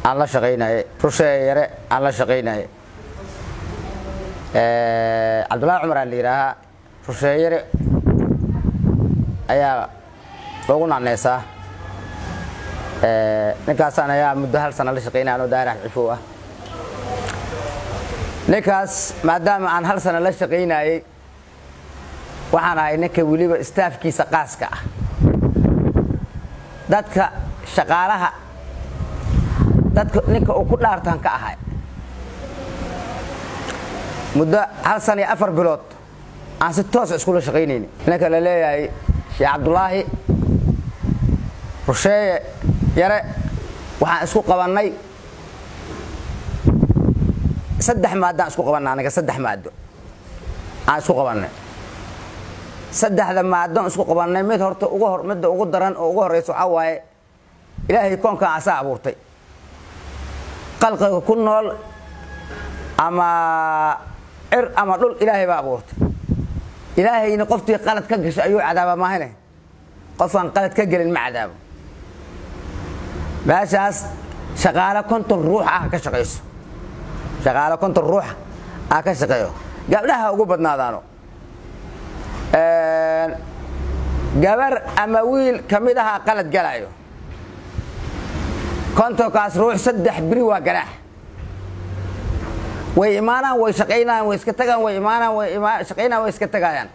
aan la shaqaynaye rusheeye yare aan la shaqaynaye cabdullaahi cumar aa la yidhaahaa rusheeye yare ayaa loogu nacneysaa ninkaasaan ayaa muddo hal sana la shaqaynaya anoo daarax cifow ah ninkaas maadaama aan hal sana la shaqaynayey waxaan ahay ninka weliba istaafkiisa qaaska ah dadka shaqaalaha dadka ninka uu ku dhaartan ka ahay muddo hal sana iyo afar bilood aan si toosa iskula shaqaynayni ninka la leeyahay sheekh cabdulaahi rusheeye yare waxaan isku qabannay saddex maaddaan isku qabanna aniga saddex maaddo aan isku qabannay saddexda maaddoon isku qabannay mid horta ugu hor midda ugu daran oo ugu horreysa waxaa waaye ilaahay koonkan asaa abuurtay qalqiga ku nool ama cir ama dhul ilaahay baa abuurtay ilaahayna qoftii qalad ka gashay ayuu cadaaba maahane qofaan qalad ka gelin ma cadaabo meeshaas shaqaale konton ruux ah ka shaqayso shaqaale konton ruux ah ka shaqeeyo gabdhaha ugu badnaadaano gabar ama wiil ka mid ahaa qalad galayo kontonkaas ruux saddex biri waa ganaax way imaanaan way shaqaynayaan way iska tagaan way imaanaan way shaqaynayaan way iska tagaayaan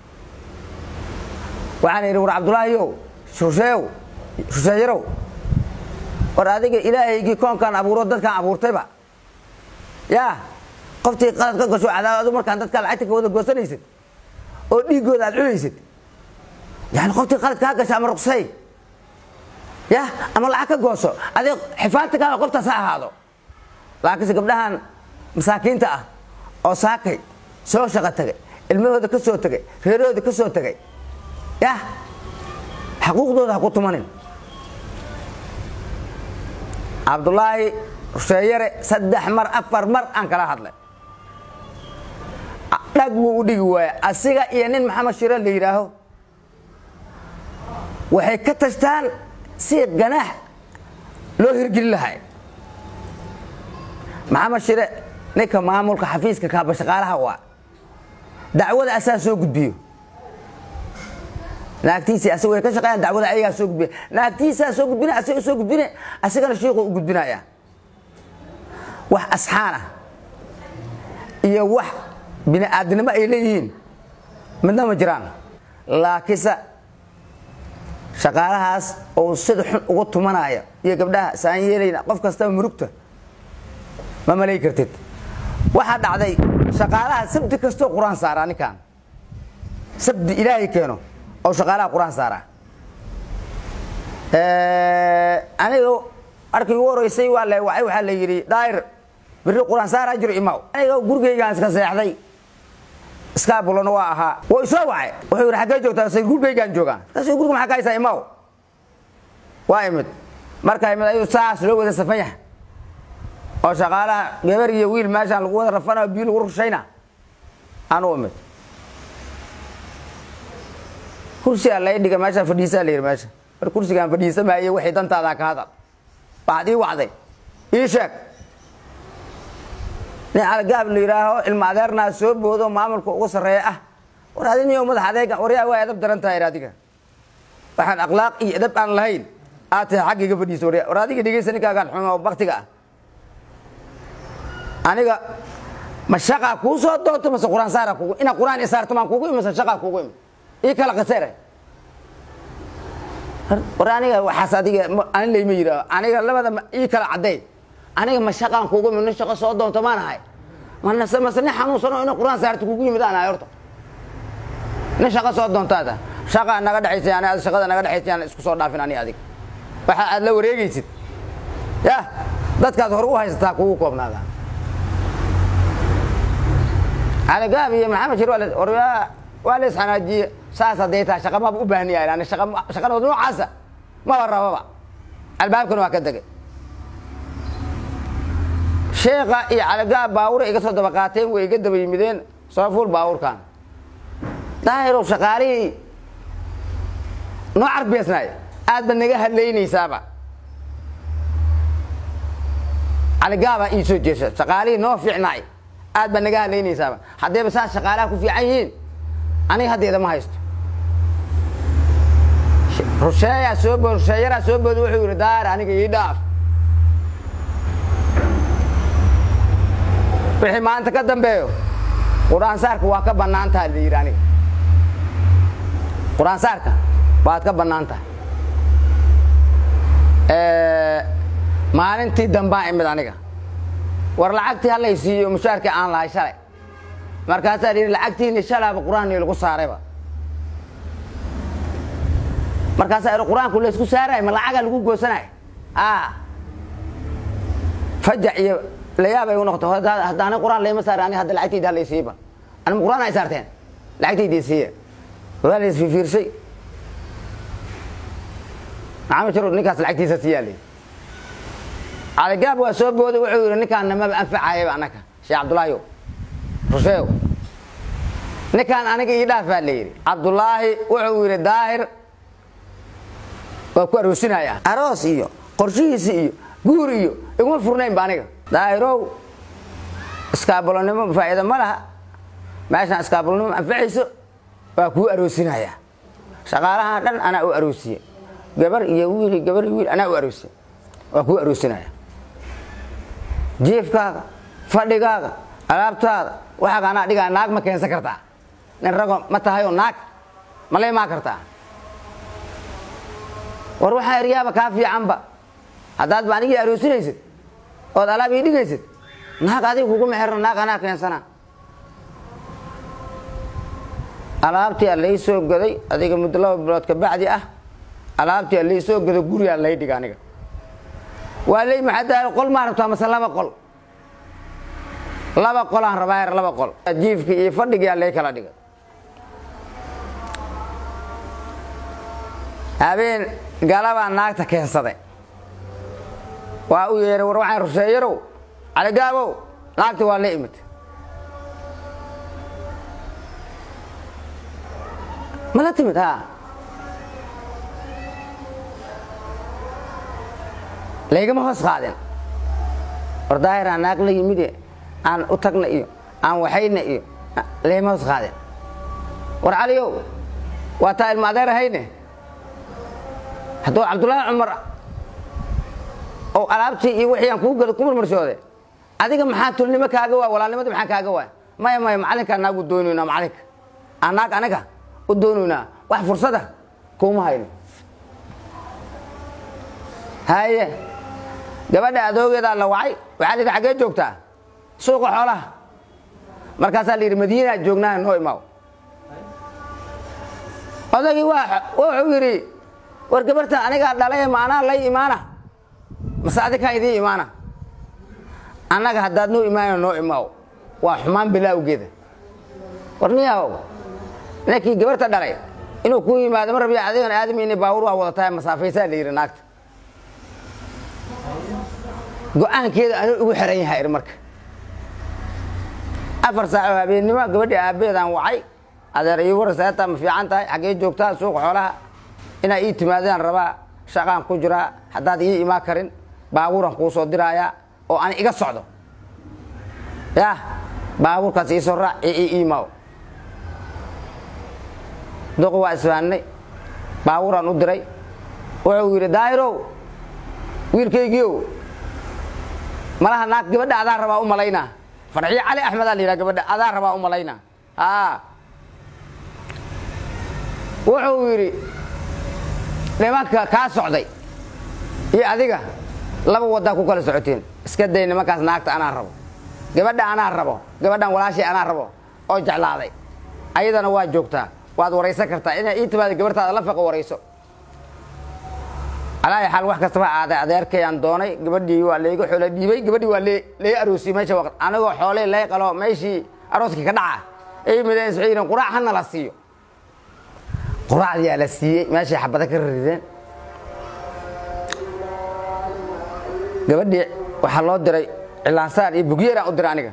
waxaan yidhi war cabdulaahiyow shusheeyow shusheeyarow war adiga ilaahaygii koonkaan abuuro dadkaan abuurtayba yaa qoftii qalad ka gasho cadaab adu markaan dadkaa lacagta ka wada goosanaysid oo dhiiggooda aad cunaysid yani qoftii qalad kaa gasha ama ruqsay ya ama lacag ka gooso adig xifaanta kaaa qoftaas ha ahaado laakiinse gabdhahan masaakiinta ah oo saakay soo shaqo tagay ilmahooda ka soo tegay reerahooda ka soo tegay ya xaquuqdooda ha ku tumanin cabdulaahi rusheeyare saddex mar afar mar aan kala hadlay dhag wuu u dhigi waaya asiga iyo nin maxamed shire la yidhaaho waxay ka tashtaan si ganaax loo hirgelin lahay maxamed shire ninka maamulka xafiiska kaaba shaqaalaha waa dacwada asaa soo gudbiyo naagtiisii asig way ka shaqeeyaan dacwada ayagaa soo gudbiya naagtiisaa soo gudbina asiga soo gudbine asigana shiiqu u gudbinaya wax asxaan ah iyo wax bini aadinimo ay leeyihiin midna ma jiraan laakiinse shaqaalahaas oo sida xun ugu tumanaya iyo gabdhaha saan yeelayna qof kastaba murugta ma malay kartid waxaa dhacday shaqaalaha sabdi kastoo qur-aan saaraa ninkan sabdi ilaahay keeno oo shaqaalaha qur-aan saaraa aniga arkii ugu horeysay waa la wacay waxaa la yidhi daayir biri qur-aan saaraa jiro imaw aniga gurigaygaan iska seexday iskaabulona waa ahaa wuu isoo wacay wuxuu yidhi xaggee joogtaa say gurigaygaan joogaan kaas guriga maxaa ka haysaa imaw waa imid markaa imid ayuu saas loo wada safan yahay oo shaqaalaha gabar iyo wiil meeshaan lagu wada rafanayo biyo lagu rushayna aan u imid kursigaa lay dhiga meeshaa fadhiisaa la yidhi meesha mar kursigaan fadhiisamaaye waxay dantaadaa ka hadal waxaad ii wacday ii sheeg nin algaab la yidhaaho ilma adeernaa soo boodo maamulka ugu sarreeya ah war adiniyo madax adeega waryaa waa edab daran tahay adiga waxaan akhlaaq iyo edab aan lahayn aad tahay xaggiga fadhiiso warya war adiga dhegeysa ninkaagaan xumo baktiga ah aniga ma shaqaa kuu soo doonto mase qur-aan saara kugu ina qur-aan isaarto maan kugu imi mase shaqaa kugu imi ii kala qasere war aniga waxaas adiga ani layma yidhaaho aniga labada ii kala cadday aniga ma shaqaan kugu imi nin shaqo soo doonto maan ahay manase mase nin xanuunsano ina qur-aan saarto kugu yimid aan ahay horta nin shaqo soo doontaada shaqaa naga dhexaysa ani shaqada naga dhexaysa aan isku soo dhaafin ani adig waxa aad la wareegaysid ya dadkaad hore u haysataa kugu koobnaada aligaab iyo maxamed shir waa la isxanaajiye saas hadday tahay shaqa maba u baahni yahay ani shaqadood noocaasa maba rababa albaabkana waa ka degay sheekha iyo caligaab baawura iga soo daba qaateen way iga daba yimideen soo fuul baawurkan daahirow shaqaalihii noo carbiyeysnaay aad ba naga hadlaynaysaaba caligaabaa ii soo jeesa shaqaalihii noo fiicnaay aad baa naga hadlaynaysaaba haddayba saas shaqaalaha ku fiican yihiin aniga haddeeda ma haysto rusheeyaa soo bood rusheeyaraa soo booda wuxuu yidhi daar aniga ii dhaaf wixii maanta ka dambeeyo qur-aansaarka waa ka bannaan tahay la yidhi aniga qur-aansaarka waad ka bannaan tahay maalintii dambaan imid aniga war lacagtii hallay siiyo mushaarkii aan lahay shalay markaasaa la yidhi lacagtiini shalaaba qur-aanii lagu saarayba markaasaa idhi qur-aanku laysku saaraay ma lacagaa lagu goosanay fajac iyo layaab ay u noqoto haddaana qur-aan layma saari aniga hadda lacagtayda hallay siiba anima qur-aan ay saarteen lacagtaydii siiya waa la isfifiirsay maxamed sharo ninkaas lacagtiisa siiyaa la caligaab waa soo booday wuxuu yidhi ninkaan namaba anfacayaba annaga sheekh cabdulaahiyo rusheeyo ninkaan aniga ii dhaafaa la yidhi cabdulaahi wuxuu yidhi daahir waa ku aroosinaya aroos iyo qorshihiisi iyo guur iyo iguma furnaynba aniga daahirow iskaabalonimo faa'iida ma laha meeshaan iskaabalonimo anfacayso waa kuu aroosinaya shaqaalahan dhan anaa u aroosiye gabar iyo wiil gabar iyo wiil anaa u aroosiye waa kuu aroosinaya jiifkaaga fadhigaaga alaabtaada waxaaga anaa dhigaa naag ma keensan kartaa nin rago ma tahayoo naag ma la imaan kartaa war waxaa eryaaba kaa fiicanba haddaad ba anigii aroosinaysid ood alaab ii dhigaysid naag adiga kuguma xirno naag anaa keensana alaabtii a lay soo gaday adiga muddo laba bilood ka bacdi ah alaabtii a lay soo gado gurigaa lay dhiga aniga waa ley maxaa qol maa rabtaa mase laba qol laba qolaan rabaa her laba qol jiifkii iyo fadhigiyaa lay kala dhigay habeen galabaa naagta keensaday waa u yeehay war waxaan rusheeyarow caligaabow naagta waa la imid ma la timid ha laygama hoos qaadin war daahiraan naag la yimide aan u tagna iyo aan waxayna iyo laygama hoos qaadin war caliyow waa taa ilma adeer ahayne hadduu cabdullaahi cumar oo alaabtii iyo wixii aan kuu gada ku marmarsoode adiga maxaa tulnimo kaaga waay walaalnimada maxaa kaaga waay maya maya macalinkaa naag u doonaynaa macalinka aan naag aniga u doonaynaa wax fursada kuuma hayno haye gabadha adoogeedaa la wacay waxaa la yidhi xaggee joogtaa suuqa xoolaha markaasaa la yidhi madiinaa joognaa noo imaaw odagii waa wuxuu yidhi war gabartan anigaa dhalay ma anaa lay imaana mase adikaa idii imaana annaga haddaad noo imaana noo imaaw waa xumaan bilaawgeeda war niyahow ninkii gabarta dhalay inuu kuu yimaado ma rabiya adigan aadamayna baawur waa wadatahay masaafaysaa la yidhi naagta go-aankeeda anuu ugu xiran yahay ir marka afar saaco habeennimo gabadhii aabbeedaan wacay adeer ii war seeta ma fiican tahay xaggee joogtaa suuqa xoolaha inaa ii timaadaan rabaa shaqaan ku jiraa haddaad ii imaan karin baabuuran kuu soo diraayaa oo ani iga socdo yah baabuurkaas iisoo raac ee ii iimaaw duqi waa isfaannay baabuuraan u diray wuxuu yidhi daahirow wiilkaygiiow malaha naag gabadha adaa rabaa u malaynaa farxiyo cali axmedaa la yidhaha gabadha adaa rabaa u malaynaa a wuxuu yidhi nimanka kaa socday iyo adiga laba waddaa ku kala socoteen iska day nimankaas naagta anaa rabo gabadha anaa rabo gabadhan walaashay anaa rabo oo jeclaaday ayadana waa joogtaa waad waraysan kartaa inay ii timaado gabartaada la faqo warayso alaayi xaal wax kastaba aaday adeerkayaan doonay gabadhii waa layga xoolo dhiibay gabadhii waa laga aroosiyey meesha waqt anigoo xooley lay qalo meeshii arooskii ka dhaca ay mideen waxay yidheen quraac hana la siiyo quraacdiyaa la siiyey meeshay xabada ka rideen gabadhii waxaa loo diray cilaansaar iyo bugyeeraan u diray aniga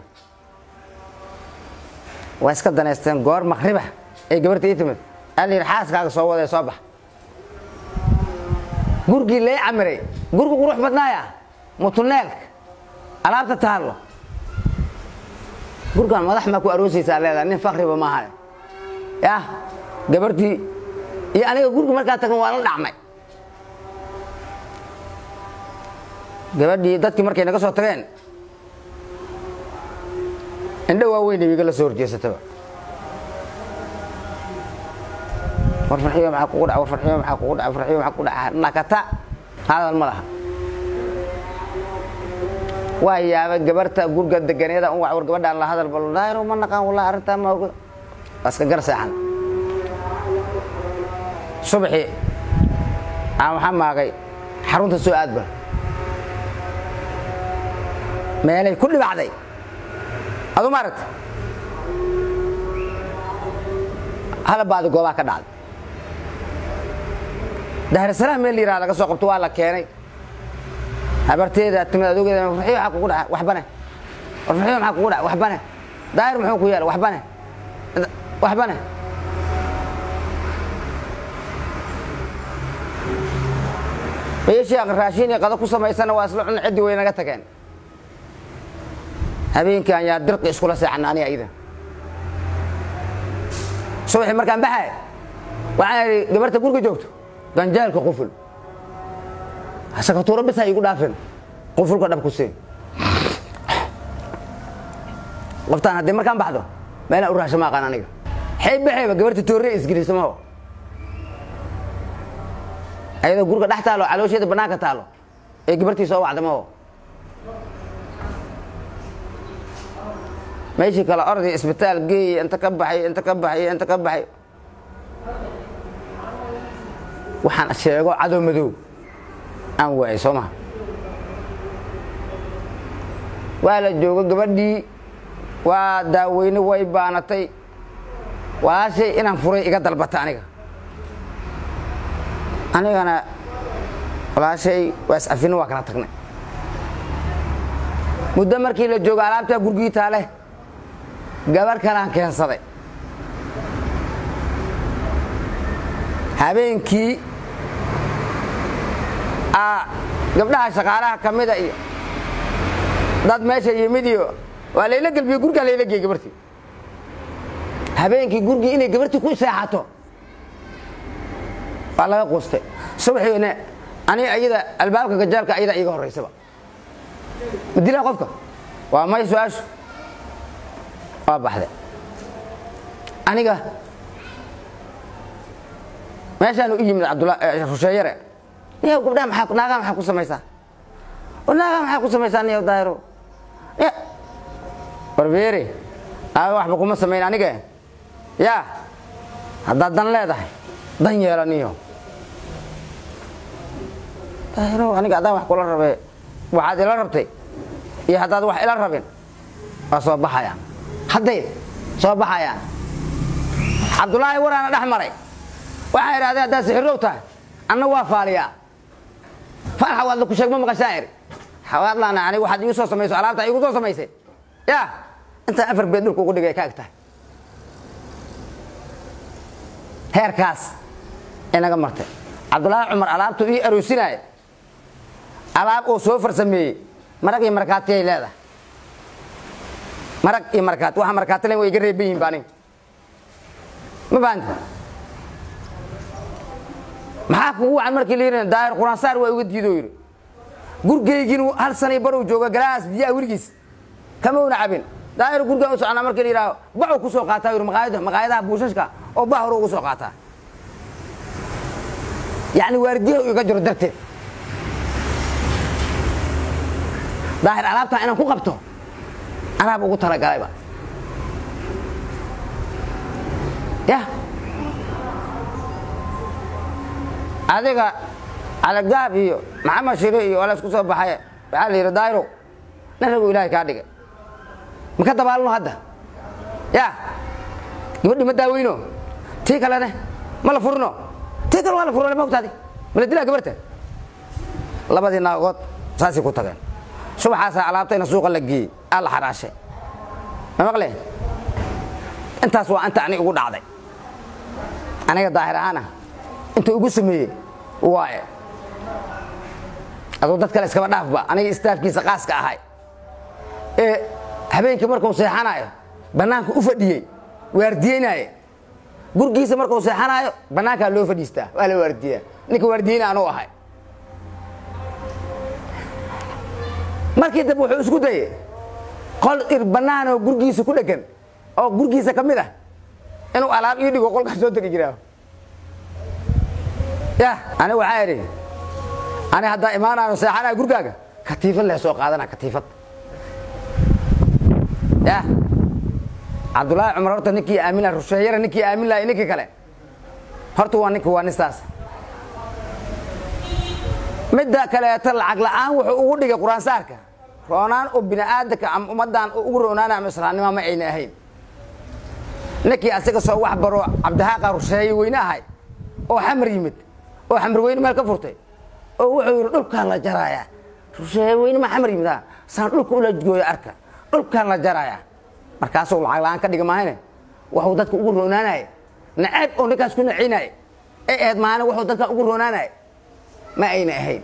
waa iska danaysteen goor maqriba ay gabarta ii timid aa la yidhi xaaskaaga soo wadee soo bax gurigii lay camiray gurigu qurux badnaaya mutuneelka alaabta taallo gurgaan madax maa ku aroosaysaa leedahay nin fakriba maaha yah gabartii iyo aniga gurga markaa tagan waa la dhacmay gabadhii dadkii markay naga soo tageen indho waaweyn wiiga la soo horjeesataba war farxiyo maxaa kugu dhaca war farxiyo maxaa kugu dhaca farxiyo maxaa kugu dhaca nakata hadal ma laha waa yaaba gabarta gurga deganeeda un war gabadhaan la hadal bal daayro ma naqaan wallahi arrintaa ma oga waa iska gar seexan subaxii aan waxaa maagay xarunta soo aadba meelay ku dhibacday adu ma aragta halabaadi goobaa ka dhacday daarasalaam meel la yiraha laga soo qabto waa la keenay habarteeda timid adogeeda farxiyo maxaa kugu dhaca waxbane war farxiyo maxaa kugu dhaca waxbane daayir muxuu ku yeela waxbane waxbane meeshii raashiin iyo qado ku samaysana waa isla cuna ciddi way naga tageen habeenkii aan yaa dirqi iskula seexana aniga iyada subaxii markaan baxay waxaan idhi gabarta guriga joogto ganjaalka quful sakatuuro bis ha igu dhaafin qufulka dhab ku siin qoftaan haddii markaan baxdo meelaan u raasha ma aqaan aniga xay baxayba gabarta toorre isgelisamaho ayadoo guriga dhex taalo caloosheeda bannaanka taalo ee gabartii soo wacdamaho meeshii kale orday isbitaal geeyey inta ka baxay inta ka baxay inta ka baxay waxaan sheego cadow madow aan waayay soo maha waa la joogo gabadhii waa daaweyne way baanatay walaashay inaan furay iga dalbata aniga anigana walaashay waa iscafino waa kala tagnay muddo markii la joogo alaabtaa gurgii taale gabar kalaan keensaday habeenkii gabdhaha shaqaalaha ka mida iyo dad meesha yimid iyo waa layla gelbiye gurgaa layla geey gabartii habeenkii gurgii inay gabartii ku seexato waa laga quustay subaxiina ani ayada albaabka gajaalka ayada iga horaysaba ma dilaa qofka waa may su-aashu waa baxday aniga meeshaan u yimid rusheeyare niyow gabdhaha maa naagaa maxaa ku samaysaa naagaa maxaa ku samaysaa niyow daahiro warbeere aa waxba kuma samayn aniga yaa haddaad dan leedahay dan yeela niyo daahiro aniga haddaan wax kula rabee waxaad ila rabtay iyo haddaad wax ila rabin waa soo baxayaan hadday soo baxayaan cabdulaahi waraana dhex maray waxaa idhahdeen haddaad sixirow tahay anna waa faaliyaa faal xawaadla ku sheeg ma maqashaa iri xawaadlaana ani waxaad igu soo samayso alaabta igu soo samaysay yaa intaan afar beed dhulka ugu dhigay ka eg tahay heerkaas inaga martay cabdulaahi cumar alaabtu ii aroosinaya alaab uu soo farsameeyey marag iyo markaatiyay leedahay marag iyo markaati waxa markaati len way iga reeban yihin ba aniga ma fahanti maxaa kugu wacan markii la yidhi daahir quraansaar waa uga diidoo yidhi gurgaygiin hal sanay barow jooga galaas biyaha weligiis kama una cabin daahir gurgaan u soconaa markii la yidhaaho baxuu ku soo qaataa yidhi maqaayada maqaayadaha buushashka oo bah hore ugu soo qaataa yacni waardiyaha iga jiro darteed daahir alaabtaa inaan ku qabto anaaba ugu talagalayba yah adiga calagaab iyo maxamed shire iyo waa la isku soo baxay waxaa la yidhi daayro nin ragu ilaahay kaa dhigay ma ka dabaalno hadda ya gabadhi ma daaweyno tii kalene ma la furno tii kale waa la furno ma ogtaadi ma la dilaa gabarta labadii naagood saasay ku tageen subaxaasaa alaabtayna suuqa la geeyey aa la xaraashay ma maqle intaas waa inta ani ugu dhacday aniga daahir ahaana inta ugu sameeyey waaye aduu dad kale iskaba dhaafba aniga istaafkiisa qaaska ahay ee habeenkii markuu seexanayo bannaanka u fadhiyey waardiyeynaaye gurgiisa markuu seexanayo bannaankaa loo fadhiistaa waa la waardiyaa ninka waardiyeyna anuu ahay markii dambe wuxuu isku dayey qol ir bannaan oo gurgiisa ku dhegan oo gurgiisa ka mid ah inuu alaab ii dhigo qolkaa soo degi jiraa ya ani waxaa idhi ani haddaa imaanaano seexanaya gurgaaga katiifad lee soo qaadana katiifad ya cabdullaahi cumar horta ninkii aamin laha rusheeyara ninkii aamin lahay ninkii kale horta waa ninka waa nistaas midda kaleeto lacag la'aan wuxuu ugu dhigay qur-aansaarka roonaan oo bini'aadanka ama ummaddan ugu roonaana ama islaamnima ma ayna ahayn ninkii asaga soo wax baro cabdihaaqa rusheeye weyne ahay oo xamar yimid oo xamar weyne meel ka furtay oo wuxuu yidhi dhulkaan la jaraaya rusheeye weyne ma xamar yimid ha saan dhulka ula gooyo arka dhulkaan la jaraaya markaasuu lacag la'aan ka dhiga maahane waxuu dadka ugu roonaanaya naceeb oo ninkaas ku nacinaya ee ahayd maahane wuxuu dadka ugu roonaanaya ma ayna ahayn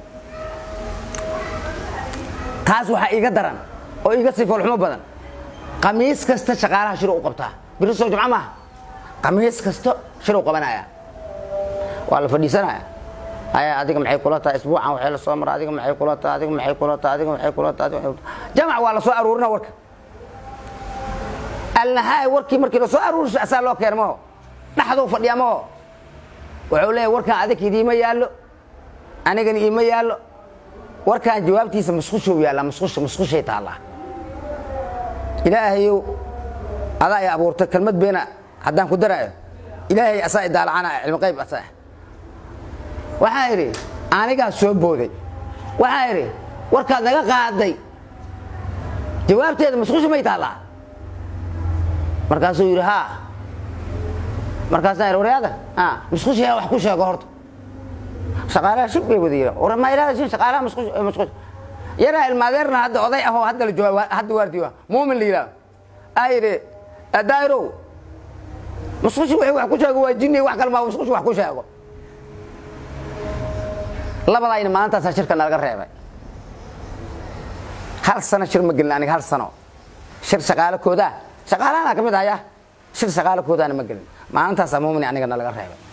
taas waxaa iiga daran oo iiga sii foolxumo badan qamiis kasta shaqaalaha shir u qabtaa biri soo jumco maaha qamiis kasta shir u qabanaya waa la fadhiisanaya haya adiga maxay kula tahay isbuucan waxay la soo mara adiga maxay kula tahay adiga maxay kula tahay adiga maxay kula tahay adiga maxay kula tahay jamac waa la soo aruurina warka alnahaay warkii markii la soo aruurisho asaa loo keena maho dhaxduu fadhiya maho wuxuu leeyahay warkaan adig idiima yaallo anigana iima yaallo warkaan jawaabtiisa musqushow yaalla musqusha musqushay taallaa ilaahayow adaa i abuurtay kelmad beena haddaan ku daraayo ilaahay asaa i daalacanaya cilmi qayb asaa waxaa idhi anigaa soo booday waxaa idhi warkaad naga qaaday jawaabteeda musqusha may taallaa markaasuu yidhi haa markaasaan idhi waryaada musqusha wax ku sheego horta shaqaalaha shib bay wada yidhaa war ma ilaada shin shaqaalaha musqush musqush yaraa ilmaadeerna hadda oday ahoo hadda la jooga hadda waardiyo muumin la yidhaah aa yidhi daa'irow musqushi wixii wax ku sheego waa jinni wax kale maa musqushi wax ku sheego labadayna maalintaasaa shirka nalaga reebay hal sano shir ma gelin aniga hal sano shir shaqaalakoodaa shaqaalahana ka mid ahaya shir shaqaalakoodaana ma gelin maalintaasaa muumin aniga nalaga reebay